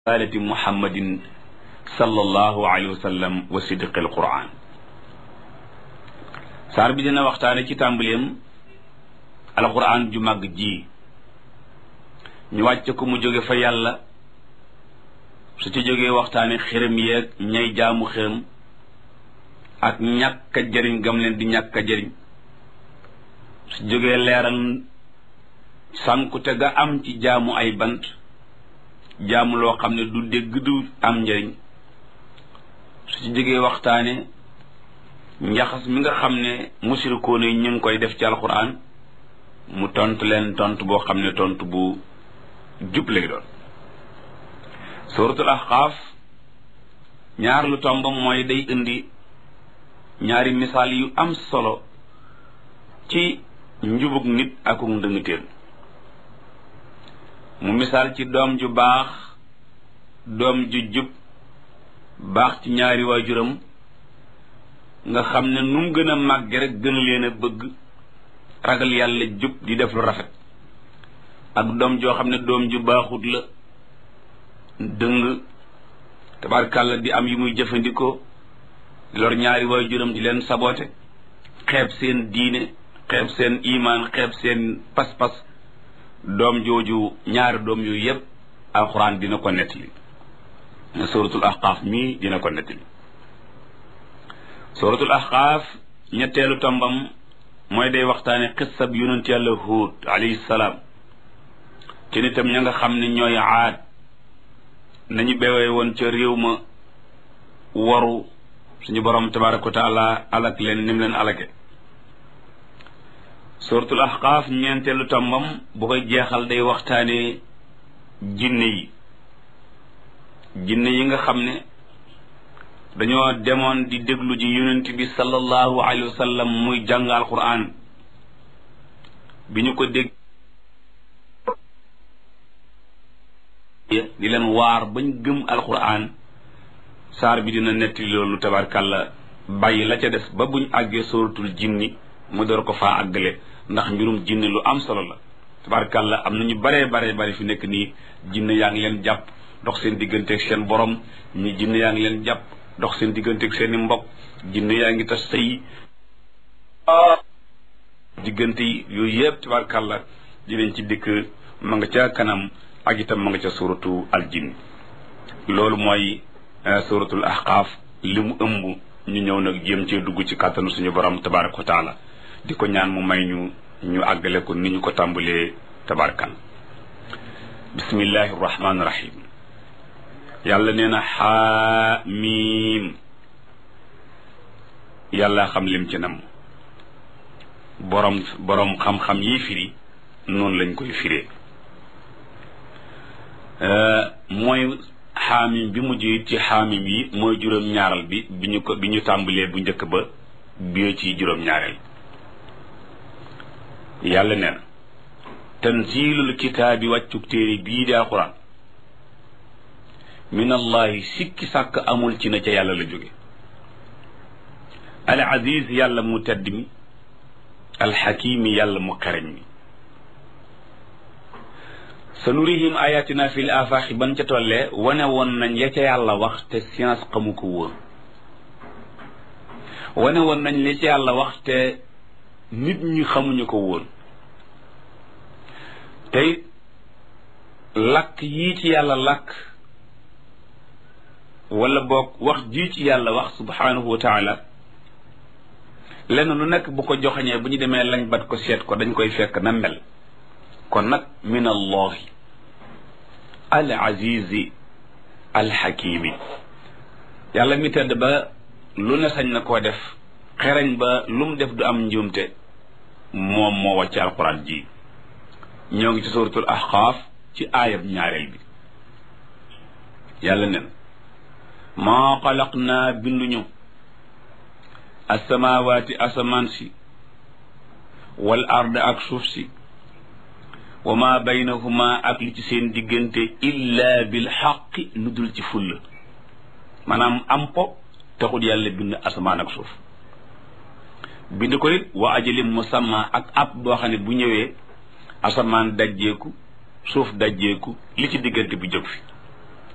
risalati muhammadin sallallahu alayhi wa sallam wa sidqi alquran saar bi dina waxtaane ci tàmbaleem alquran ju màgg ji ñu wàcc ko mu jóge fa yàlla su ci jógee waxtaane xërëm yeeg ñay jaamu xërëm ak ñàkk a jëriñ gam leen di ñàkk a jëriñ su jógee leeral sànkute ga am ci jaamu ay bant jaamu loo xam ne du dégg du am njëriñ su ci jógee waxtaane njaxas mi nga xam ne musirikoon yi ñu ngi koy def ci alxuraan mu tontu leen tontu boo xam ne tontu bu jub lay doon suratul ahqaaf ñaar lu tombam mooy day indi ñaari misaal yu am solo ci njubug nit akuk ndëngtéen mu misaal ci doom ju baax doom ju jub baax ci ñaari waajuram nga xam ne nu mu gën a màgge rek gën leen a bëgg ragal yàlla jub di def lu rafet ak doom joo xam ne doom ju baaxut la dëng tabarkàlla di am yi muy jëfandikoo lor ñaari waajuram di leen saboote xeeb seen diine xeeb seen imaan xeeb seen pas-pas doom jooju ñaari doom yooyu yépp alxuraan dina ko nettali suratul ahqaaf mii dina ko nettali suratul ahqaaf ñetteelu tombam mooy day waxtaane xissab yonent yàlla huud alayhi salaam ci nitam ña nga xam ne ñooy aad nañu bewee woon ca réew ma waru suñu borom tabaraka wa taala alak leen nim leen alake suratul ahqaaf ñeenteelu tombam bu koy jeexal day waxtaane jinne yi jinne yi nga xam ne dañoo demoon di déglu ji yonent bi sallallahu alayhi wa sallam muy jàng alquran bi ñu ko dégg di leen waar bañ gëm alquran saar bi dina nettali loolu tabarkàlla bàyyi la ca des ba buñ àggee suratul jinni mu door ko faa àggale ndax mbirum jinne lu am solo la tabarkàlla am na ñu baree baree bari fi nekk nii jinne yaa ngi leen jàpp dox seen digganteeg seen borom ñi jinne yaa ngi leen jàpp dox seen digganteeg seen i mbokk jinne yaa ngi tas sëy diggante yi yooyu yëpp tabarkàlla dinañ ci dikk ma nga ca kanam ak itam ma nga ca suratu al jinn loolu mooy suratul ahqaaf li mu ëmb ñu ñëw nag jéem cee dugg ci kàttanu suñu borom tabaraka wa taala di ko ñaan mu may ñu ñu àggale ko ni ñu ko tàmbalee tabarkan bismillahi rahmaani rahim yàlla nee na xaamiim yàlla xam lim ci nam borom borom xam-xam yi firi noonu lañ koy firee mooy xaamim bi mujj ci xaamim yi mooy juróom-ñaaral bi bi ñu ko bi ñu tàmbalee bu njëkk ba bi ci juróom-ñaareel yàlla nee na tanzilul kitaabi wàccuk téere bii di alquran min allahi sikki sàkk amul ci na ca yàlla la jóge al aziz yàlla mu tedd mi alxakimi yàlla mu xereñ mi sa nurihim ayatina fil afaaxi ban ca tollee wane woon nañ ya ca yàlla wax te science xamu ko woon wane woon nañ li ca yàlla wax te nit ñi xamuñu ko woon tey lakk yii ci yàlla lakk wala boog wax jii ci yàlla wax subhanahu wa taala lenn lu nekk bu ko joxañee bu ñu demee lañ bat ko seet ko dañ koy fekk na mel kon nag min allahi al azizi al xakimi yàlla mi tedd ba lu ne sañ na koo def xereñ ba lu mu def du am njuumte moom moo wàcc alquran ji ñoo ngi ci suratul ahqaaf ci aayab ñaareel bi yàlla nen maa xalaq naa binduñu asamawaati asamaan si wal ard ak suuf si wa ma baynahuma ak li ci seen diggante illa bil xaqi lu dul ci fulla maanaam am po taxul yàlla bind asamaan ak suuf bind ko it wa ajalim musamma ak ab boo xam ne bu ñëwee asamaan dajjeeku suuf dajjeeku li ci diggante bi jóg fi